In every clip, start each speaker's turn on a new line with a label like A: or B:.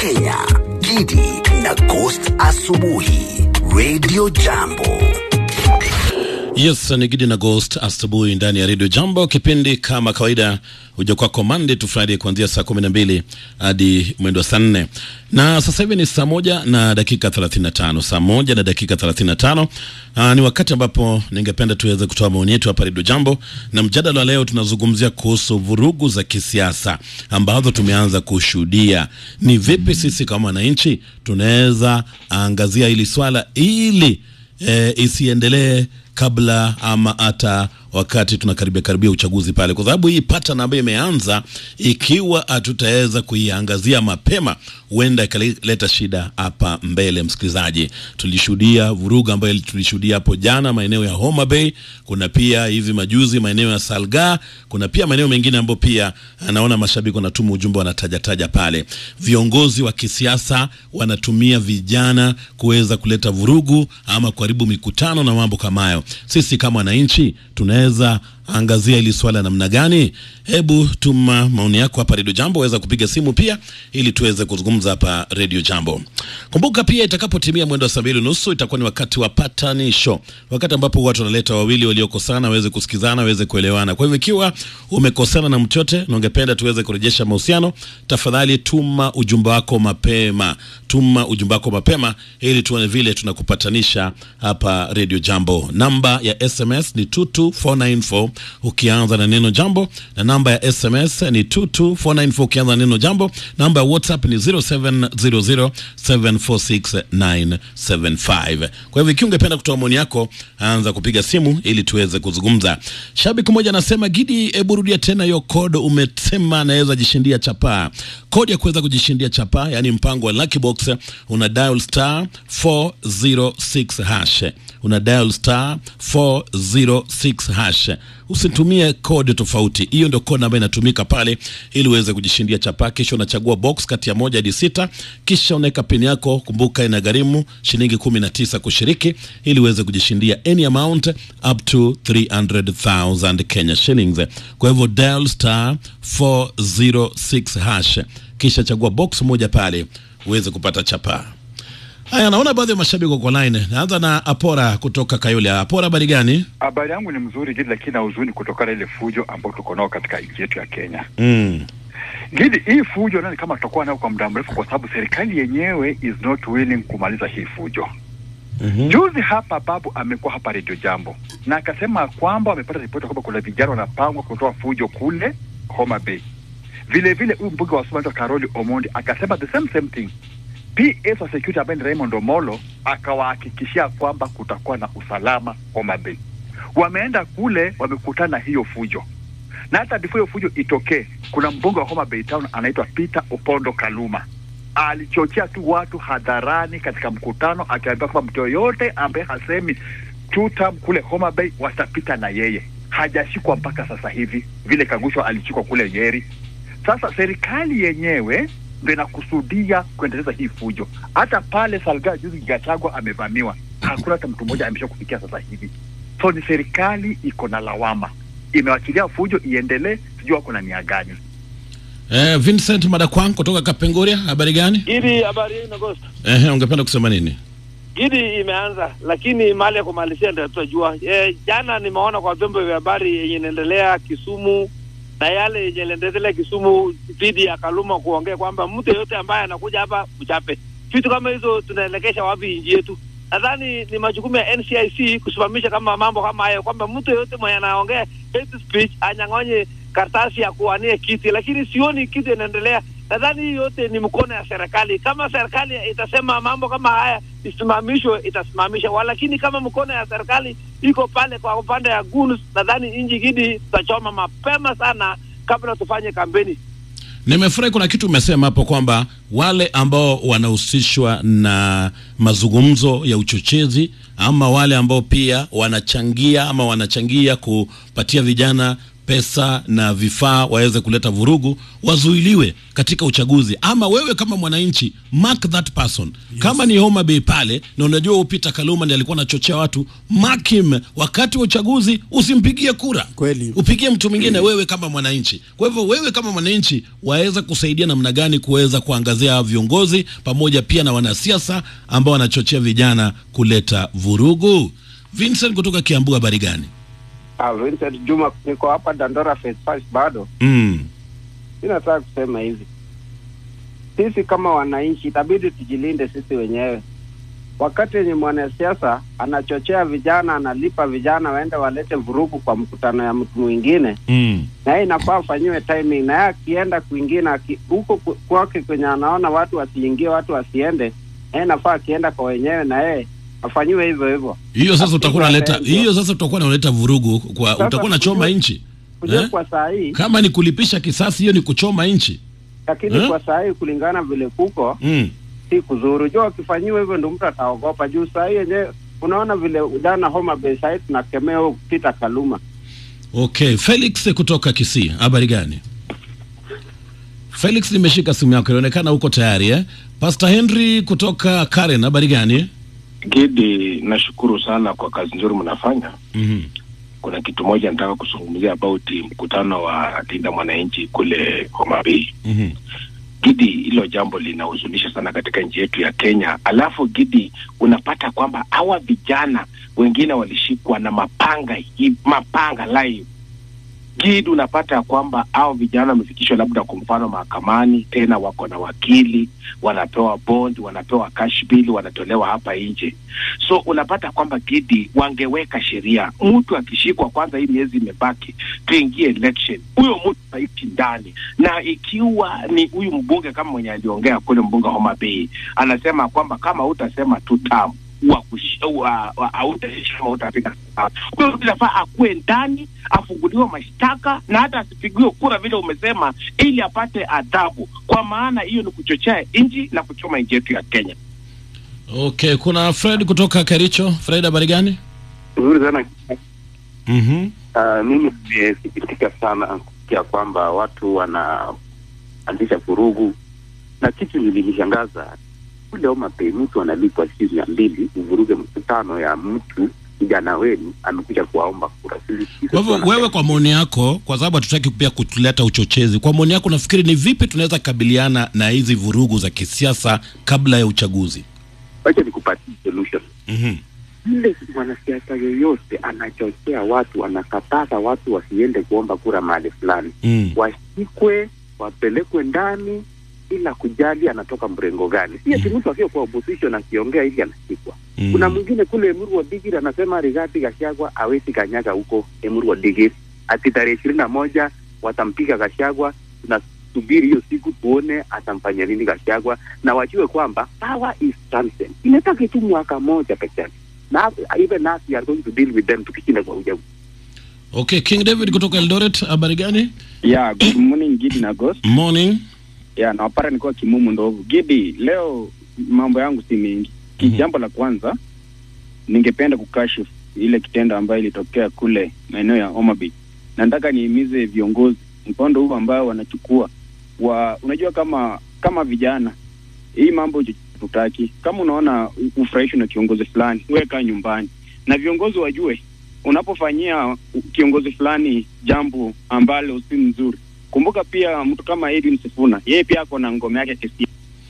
A: Kenya, Gidi na Ghost Asubuhi, Radio Jambo.
B: Yes, ni Gidi na Ghost asubuhi ndani ya Radio Jambo. Kipindi kama kawaida huja kwako Monday to Friday kuanzia saa kumi na mbili hadi mwendo wa saa nne na sasa hivi ni saa moja na dakika 35, saa moja na dakika 35. Aa, ni wakati ambapo ningependa tuweze kutoa maoni yetu hapa Radio Jambo, na mjadala wa leo tunazungumzia kuhusu vurugu za kisiasa ambazo tumeanza kushuhudia. Ni vipi sisi kama wananchi tunaweza angazia hili swala ili e, isiendelee kabla ama hata wakati tunakaribia karibia uchaguzi pale, kwa sababu hii pattern ambayo imeanza, ikiwa hatutaweza kuiangazia mapema, huenda ikaleta shida hapa mbele. Msikilizaji, tulishuhudia vurugu ambayo tulishuhudia hapo jana maeneo ya Homa Bay, kuna pia hivi majuzi maeneo ya Salga, kuna pia maeneo mengine ambayo pia anaona mashabiki wanatuma ujumbe wanatajataja pale. Viongozi wa kisiasa wanatumia vijana kuweza kuleta vurugu ama kuharibu mikutano na mambo kama hayo. Sisi kama wananchi tunaweza angazia hili swala namna gani? Hebu tuma maoni yako hapa Radio Jambo, waweza kupiga simu pia ili tuweze kuzungumza hapa Radio Jambo. Kumbuka pia itakapotimia mwendo wa saa mbili nusu itakuwa ni wakati wa patanisho, wakati ambapo watu wanaleta wawili waliokosana waweze kusikizana, waweze kuelewana. Kwa hivyo ikiwa umekosana na mtu yote na ungependa tuweze kurejesha mahusiano, tafadhali tuma ujumbe wako mapema, tuma ujumbe wako mapema ili tuone vile tunakupatanisha hapa Radio Jambo. Namba ya SMS ni 22494 ukianza na neno jambo, na namba ya SMS ni 22494 ukianza na neno jambo. Namba ya WhatsApp ni 0700746975. Kwa hivyo ikiwa ungependa kutoa maoni yako, anza kupiga simu ili tuweze kuzungumza. Shabiki mmoja anasema, Gidi, hebu rudia tena hiyo code umesema anaweza jishindia chapaa. Kodi ya kuweza kujishindia chapaa, yani mpango wa Lucky Box, una dial star 406 hash una dial star 406 hash. Usitumie kodi tofauti, hiyo ndio kodi ambayo inatumika pale ili uweze kujishindia chapa. Kisha unachagua box kati ya moja hadi sita, kisha unaweka pini yako. Kumbuka inagharimu shilingi 19 kushiriki, ili uweze kujishindia any amount up to 300,000 Kenya shillings. Kwa hivyo dial star 406 hash, kisha chagua box moja pale uweze kupata chapa. Haya, naona baadhi ya mashabiki wako line. Naanza na Apora kutoka Kayole. Apora, habari gani?
C: Habari yangu ni mzuri Gidi, lakini na huzuni kutokana na ile fujo ambayo tuko nao katika nchi yetu ya Kenya.
B: Mm.
C: Gidi, hii fujo nani kama tutakuwa nayo kwa muda mrefu, kwa sababu serikali yenyewe is not willing kumaliza hii fujo.
B: Mhm.
C: Juzi hapa babu amekuwa hapa Radio Jambo na akasema kwamba wamepata ripoti kwamba kuna vijana wanapangwa kutoa fujo kule Homa Bay. Vile vile huyu mbunge wa Sumaili Karoli Omondi akasema the same same thing. PS wa security ambaye ni Raymond Omolo akawahakikishia kwamba kutakuwa na usalama Homa Bay. Wameenda kule wamekutana na hiyo fujo, na hata before hiyo fujo itokee, kuna mbunge wa Homa Bay Town anaitwa Peter Opondo Kaluma alichochea tu watu hadharani katika mkutano, akiambia kwamba mtu yoyote ambaye hasemi two term kule Homa Bay watapita na yeye. Hajashikwa mpaka sasa hivi, vile Kagusha alishikwa kule Nyeri. Sasa serikali yenyewe ndio inakusudia kuendeleza hii fujo. Hata pale Salga juzi Gachagua amevamiwa, hakuna hata mtu mmoja amesha kufikia sasa hivi. So ni serikali iko na lawama, imewachilia fujo iendelee, sijui wako na nia gani.
B: Eh, Vincent Madakwang kutoka Kapenguria, habari gani?
D: Gidi, habari yenu Agosto.
B: Eh, ungependa kusema nini?
D: Gidi imeanza, lakini mahali ya kumalizia ndio tutajua. E, jana nimeona kwa vyombo vya habari yenye inaendelea Kisumu na yale yenye inaendelea Kisumu dhidi ya Kaluma kuongea kwamba mtu yeyote ambaye anakuja hapa mchape. Vitu kama hizo tunaelekesha wapi nchi yetu? Nadhani ni majukumu ya NCIC kusimamisha kama mambo kama hayo, kwamba mtu yeyote mwenye anaongea hate speech anyang'onye karatasi ya kuwania kiti, lakini sioni kitu inaendelea. Nadhani hii yote ni mkono ya serikali. Kama serikali itasema mambo kama haya isimamishwe, itasimamisha, walakini kama mkono ya serikali iko pale kwa upande ya guns, nadhani nchi Gidi tutachoma mapema sana kabla tufanye kampeni.
B: Nimefurahi kuna kitu umesema hapo kwamba wale ambao wanahusishwa na mazungumzo ya uchochezi ama wale ambao pia wanachangia ama wanachangia kupatia vijana pesa na vifaa waweze kuleta vurugu wazuiliwe katika uchaguzi ama wewe kama mwananchi mark that person yes. kama ni Homa Bay pale na unajua Peter Kaluma ndiye alikuwa anachochea watu mark him wakati wa uchaguzi usimpigie kura
E: Kweli.
B: upigie mtu mwingine wewe kama mwananchi kwa hivyo wewe kama mwananchi waweza kusaidia namna gani kuweza kuangazia viongozi pamoja pia na wanasiasa ambao wanachochea vijana kuleta vurugu Vincent kutoka Kiambu habari gani
F: Ah, Vincent Juma, niko hapa Dandora Phase Five bado.
B: mm.
F: Mi nataka kusema hivi, sisi kama wananchi itabidi tujilinde sisi wenyewe. Wakati yenye mwanasiasa anachochea vijana, analipa vijana waende walete vurugu kwa mkutano ya mtu mwingine,
B: Mm.
F: na yeye inafaa afanyiwe timing, na yeye akienda kwingine aki- huko ku- kwake kwenye anaona watu wasiingie, watu wasiende, na yeye inafaa akienda kwa wenyewe, na yeye afanyiwe hivyo hivyo.
B: hiyo sasa utakuwa unaleta
F: Ndio.
B: hiyo sasa utakuwa unaleta vurugu kwa
F: Sasa
B: utakuwa unachoma
F: kujua-
B: nchi
F: Kujua
B: Eh?
F: kwa saa hii,
B: kama ni kulipisha kisasi hiyo ni kuchoma nchi
F: lakini
B: Eh?
F: kwa saa hii kulingana vile kuko
B: mm.
F: si kuzuru. Jua wakifanyiwa hivyo ndo mtu ataogopa. Juu saa hii yenyewe unaona vile jana Homa Bay saa hii tunakemea huyo Peter Kaluma.
B: okay Felix kutoka Kisii habari gani Felix nimeshika simu yako inaonekana uko tayari eh? Pastor Henry kutoka Karen habari gani
G: Gidi, nashukuru sana kwa kazi nzuri mnafanya.
B: mm
G: Kuna kitu moja nataka kuzungumzia about mkutano wa Linda Mwananchi kule Homa Bay.
B: -hmm.
G: Gidi, hilo jambo linahuzunisha sana katika nchi yetu ya Kenya. Alafu Gidi, unapata kwamba hawa vijana wengine walishikwa na mapanga hi- mapanga live. Gidi, unapata ya kwamba hao vijana wamefikishwa labda kwa mfano mahakamani, tena wako na wakili, wanapewa bond, wanapewa cash bill, wanatolewa hapa nje. So unapata kwamba Gidi, wangeweka sheria, mtu akishikwa, kwanza hii miezi imebaki, tuingie election, huyo mtu aishi ndani na ikiwa ni huyu mbunge kama mwenye aliongea kule mbunge wa Homa Bay anasema kwamba kama utasema tu tamu hautaishi kama utapiga kura. huyo mtu inafaa akuwe ndani afunguliwe mashtaka na hata asipigiwe kura vile umesema, ili apate adhabu, kwa maana hiyo ni kuchochea nchi na kuchoma nchi yetu ya Kenya.
B: okay kuna Fred kutoka Kericho Fred habari gani
H: Nzuri sana.
B: mm
H: Uh, mimi nimesikitika sana kusikia kwamba watu wanaanzisha vurugu, na kitu nilinishangaza kule Homa Bay, mtu analipwa shilingi mia mbili uvuruge mkutano ya mtu kijana wenu amekuja kuwaomba kura. Sisi-
B: kwa hivyo wewe kwa maoni yako kwa sababu hatutaki pia kutuleta uchochezi kwa maoni yako nafikiri ni vipi tunaweza kabiliana na hizi vurugu za kisiasa kabla ya uchaguzi
H: wacha nikupatie solution.
B: mm
H: Yule mwanasiasa yoyote anachochea watu, anakataza watu wasiende kuomba kura mahali fulani,
B: mm.
H: washikwe, wapelekwe ndani bila kujali anatoka mrengo gani. Si ati mtu akiwa kwa opposition akiongea hivi anashikwa.
B: Mm.
H: Kuna mwingine kule Emuru wa Digiri anasema Rigathi Gachagua hawezi kanyaga huko Emuru wa Digiri, ati tarehe ishirini na moja watampiga Gachagua. Tunasubiri hiyo siku tuone atamfanya nini Gachagua, na wajue kwamba power is transient, imetaki tu mwaka moja peke yake, na even us we are going to deal with them tukishinda kwa uchaguzi.
B: okay King David kutoka Eldoret habari gani
I: Yeah, good morning Gidi na Ghost.
B: morning
I: Yeah, nawapata nikuwa kimumu ndovu. Gidi, leo mambo yangu si mengi. Ki-
B: Mhm.
I: Jambo la kwanza ningependa kukashifu ile kitendo ambayo ilitokea kule maeneo ya Homa Bay. Na nataka nihimize viongozi mkondo huu ambao wanachukua wa unajua kama kama vijana hii mambo tutaki. Kama unaona u- ufurahishwi na kiongozi fulani, weka nyumbani. Na viongozi wajue unapofanyia kiongozi fulani jambo ambalo si mzuri kumbuka pia mtu kama Edwin Sifuna yeye pia ako na ngome yake kesi.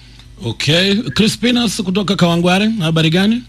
B: okay Crispinas kutoka Kawangware habari gani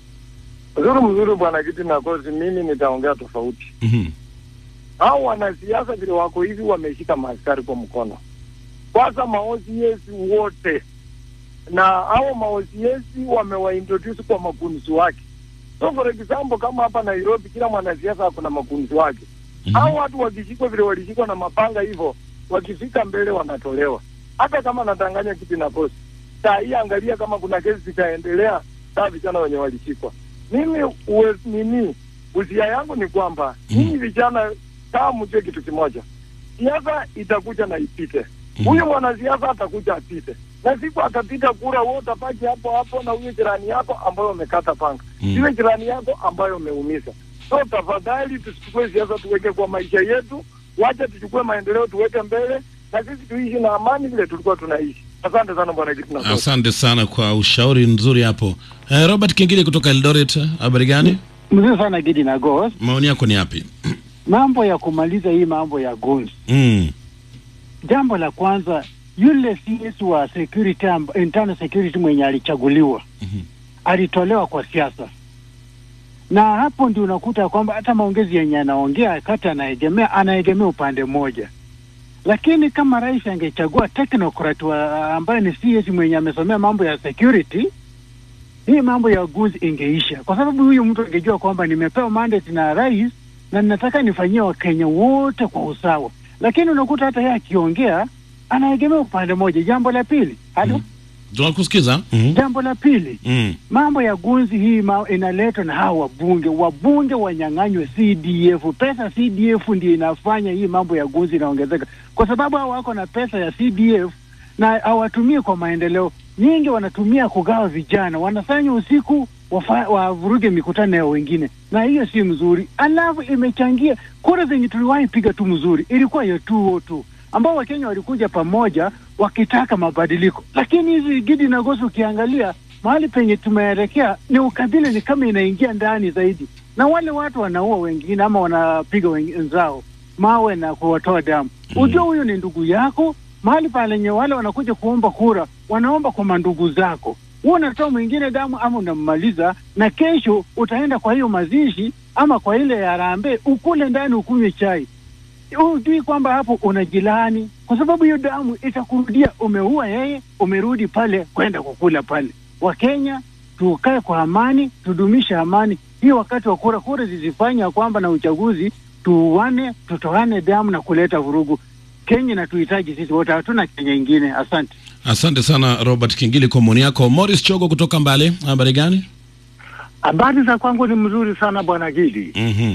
J: Mzuri mzuri, bwana Kiti na Kosi, mimi nitaongea tofauti.
B: mm
J: Hao wanasiasa vile wako hivi wameshika maaskari kwa mkono. Kwanza maosiesi wote na hao maosiesi wamewaintroduce kwa makunzi wake. So for example, kama hapa Nairobi kila mwanasiasa ako na makunzi wake. Hao watu wakishikwa vile walishikwa na mapanga hivyo, wakifika mbele wanatolewa. Hata kama natanganya Kiti na Kosi, saa hii angalia kama kuna kesi zitaendelea saa vijana wenye walishikwa. Mimi uwe, nini uzia yangu ni kwamba nyinyi vijana kaa mjue kitu kimoja, siasa itakuja na ipite. Huyu mwanasiasa atakuja apite, na siku atapita kura, wewe utapaki hapo hapo na huyo jirani yako ambayo umekata panga,
B: Mm.
J: iwe jirani yako ambayo umeumiza. So tafadhali tusichukue siasa tuweke kwa maisha yetu, wacha tuchukue maendeleo tuweke mbele, na sisi tuishi na amani vile tulikuwa tunaishi. Asante sana bwana Kitina.
B: Asante sana kwa ushauri mzuri hapo. Eh, Robert Kingili kutoka Eldoret, habari gani?
E: Mzuri sana Gidi na Ghost.
B: Maoni yako ni yapi?
E: Mambo ya kumaliza hii mambo ya guns.
B: Mm.
E: Jambo la kwanza, yule CS wa security, amb- internal security mwenye alichaguliwa alitolewa kwa siasa, na hapo ndio unakuta kwamba hata maongezi yenye anaongea kati anaegemea anaegemea upande mmoja, lakini kama rais angechagua technocrat wa ambaye ni CS mwenye amesomea mambo ya security hii mambo ya guns ingeisha, kwa sababu huyu mtu angejua kwamba nimepewa mandate na rais na ninataka nifanyie Wakenya wote kwa usawa, lakini unakuta hata yeye akiongea anaegemea upande mmoja. Jambo la pili, halo,
B: Tunakusikiza. Mm.
E: jambo la pili
B: Mm.
E: mambo ya gunzi hii ma, inaletwa na hawa wabunge. Wabunge wanyang'anywe CDF. Pesa CDF ndio inafanya hii mambo ya gunzi inaongezeka, kwa sababu hao wako na pesa ya CDF na hawatumii kwa maendeleo. Nyingi wanatumia kugawa vijana, wanafanya usiku wafa- wavuruge mikutano ya wengine, na hiyo si mzuri. Alafu imechangia kura zenye tuliwahi piga tu mzuri ilikuwa ya 202 ambao Wakenya walikuja pamoja wakitaka mabadiliko, lakini hizi Gidi na Gosi ukiangalia mahali penye tumeelekea ni ukabila, ni kama inaingia ndani zaidi, na wale watu wanaua wengine ama wanapiga wenzao mawe na kuwatoa damu. Ujua huyo ni ndugu yako, mahali palenye wale wanakuja kuomba kura, wanaomba kwa mandugu zako, huo unatoa mwingine damu ama unammaliza, na kesho utaenda kwa hiyo mazishi ama kwa ile ya harambee, ukule ndani ukunywe chai hujui kwamba hapo unajilani, kwa sababu hiyo damu itakurudia. Umeua yeye, umerudi pale kwenda kukula pale. Wakenya tukae kwa amani, tudumishe amani. Hiyo wakati wa kura, kura zizifanya kwamba na uchaguzi tuuane, tutoane damu na kuleta vurugu. Kenya inatuhitaji sisi wote, hatuna Kenya ingine. Asante.
B: Asante sana Robert Kingili kwa maoni yako. Morris Chogo kutoka Mbale, habari gani?
K: Habari za kwangu ni mzuri sana bwana Gidi.
B: Mhm.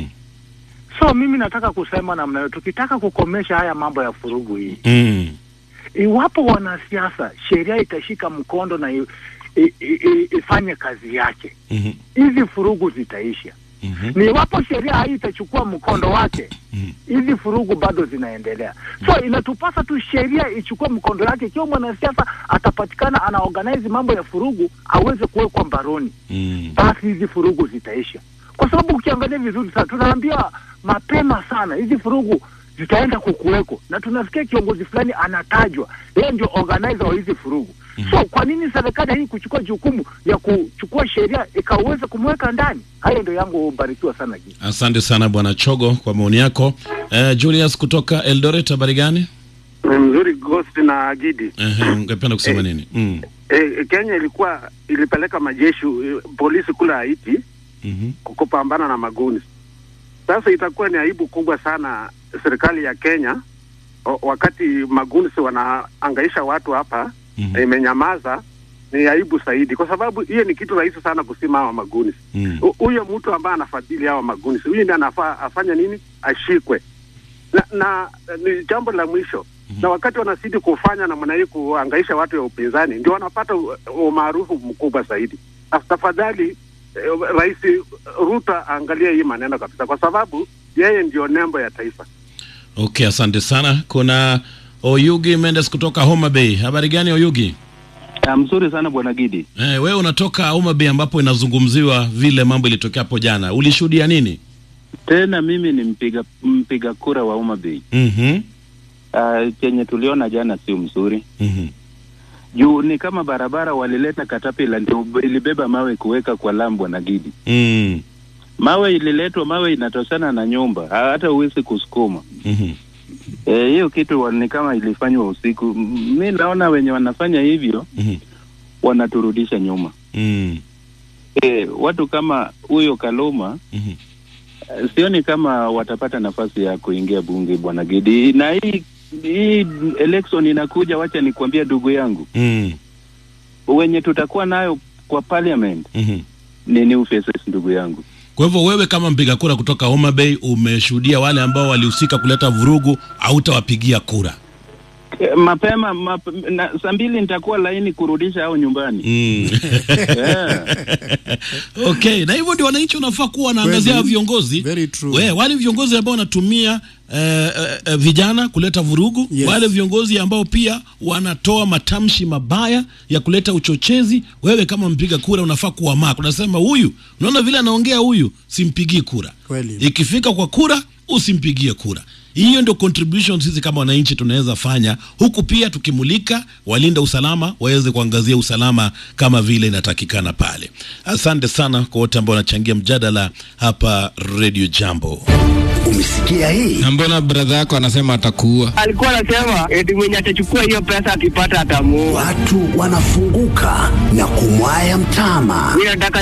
K: So mimi nataka kusema namna hiyo, tukitaka kukomesha haya mambo ya furugu hii,
B: Mm.
K: iwapo wanasiasa sheria itashika mkondo na i, i, i, i, ifanye kazi yake,
B: Mhm.
K: hizi furugu zitaisha.
B: Mhm.
K: Ni iwapo sheria hii itachukua mkondo wake, hizi furugu bado zinaendelea. So inatupasa tu sheria ichukue mkondo wake. Ikiwa mwanasiasa atapatikana ana organize mambo ya furugu, aweze kuwekwa mbaroni
B: Mm.
K: basi hizi furugu zitaisha, kwa sababu ukiangalia vizuri sana, tunaambiwa mapema sana hizi furugu zitaenda kukuweko, na tunasikia kiongozi fulani anatajwa yeye ndio organizer wa hizi furugu. So kwa nini serikali hii kuchukua jukumu ya kuchukua sheria ikaweza kumweka ndani? Hayo ndio yangu, ubarikiwa sana Gidi.
B: Asante sana bwana Chogo kwa maoni yako. Eh, Julius kutoka Eldoret, habari gani?
L: mzuri Ghost na Gidi.
B: Ehe, ungependa kusema nini? Mm.
L: E, Kenya ilikuwa ilipeleka majeshi eh, polisi kule Haiti
B: Mhm.
L: kupambana na maguni. Sasa itakuwa ni aibu kubwa sana serikali ya Kenya o, wakati maguni wanaangaisha watu hapa
B: Mhm.
L: imenyamaza. Ni aibu zaidi, kwa sababu hiyo ni kitu rahisi sana kusima hawa maguni.
B: Mm.
L: Hu- Huyo mtu ambaye anafadhili hawa maguni, huyu ndiye anafaa afanye nini? Ashikwe na, na ni jambo la mwisho na wakati wanazidi kufanya namna hii kuangaisha watu ya upinzani ndio wanapata u- umaarufu mkubwa zaidi. Na Tafadhali eh, Rais Ruto aangalie hii maneno kabisa, kwa sababu yeye ndio nembo ya taifa.
B: Okay, asante sana. Kuna Oyugi Mendes kutoka Homa Bay. Habari gani Oyugi?
M: Ah, mzuri sana bwana Gidi.
B: Eh, wewe unatoka Homa Bay ambapo inazungumziwa vile mambo ilitokea hapo jana. Ulishuhudia nini?
M: Tena mimi ni mpiga mpiga kura wa Homa Bay.
B: Mhm.
M: Uh, chenye tuliona jana sio mzuri
B: Mhm.
M: juu ni kama barabara walileta katapila ndio ilibeba mawe kuweka kwa lam bwana Gidi.
B: Mm.
M: Mawe ililetwa, mawe inatoshana na nyumba, ha- hata huwezi kusukuma.
B: Mhm.
M: Eh, hiyo kitu wa- ni kama ilifanywa usiku. M- Mi naona wenye wanafanya hivyo
B: Mhm.
M: wanaturudisha nyuma.
B: Mm.
M: Eh, watu kama huyo Kaluma
B: Mhm.
M: eh, sioni kama watapata nafasi ya kuingia bunge bwana Gidi, na hii hii election inakuja, wacha nikwambia ndugu yangu,
B: Mm.
M: wenye tutakuwa nayo kwa parliament
B: Mhm.
M: ni new faces ndugu yangu.
B: Kwa hivyo wewe kama mpiga kura kutoka Homa Bay umeshuhudia wale ambao walihusika kuleta vurugu, hautawapigia kura.
M: Eh, mapema map, na, saa mbili nitakuwa laini kurudisha au nyumbani
B: Mm. okay, na hivyo ndio wananchi wanafaa kuwa wanaangazia
N: Kweli.
B: viongozi
N: Very true.
B: We, wale viongozi ambao wanatumia eh, eh, eh, vijana kuleta vurugu
N: Yes.
B: wale viongozi ambao pia wanatoa matamshi mabaya ya kuleta uchochezi. Wewe kama mpiga kura unafaa kuwa maka, unasema huyu, unaona vile anaongea huyu, simpigii kura.
N: Kweli.
B: Ikifika kwa kura, usimpigie kura. Hiyo ndio contribution sisi kama wananchi tunaweza fanya, huku pia tukimulika walinda usalama waweze kuangazia usalama kama vile inatakikana pale. Asante sana kwa wote ambao wanachangia mjadala hapa Radio Jambo.
A: Umesikia hii?
O: Na mbona bradha yako anasema atakuua?
P: alikuwa anasema eti mwenye atachukua hiyo pesa akipata atamuua.
A: Watu wanafunguka na kumwaya mtama.
P: Mimi nataka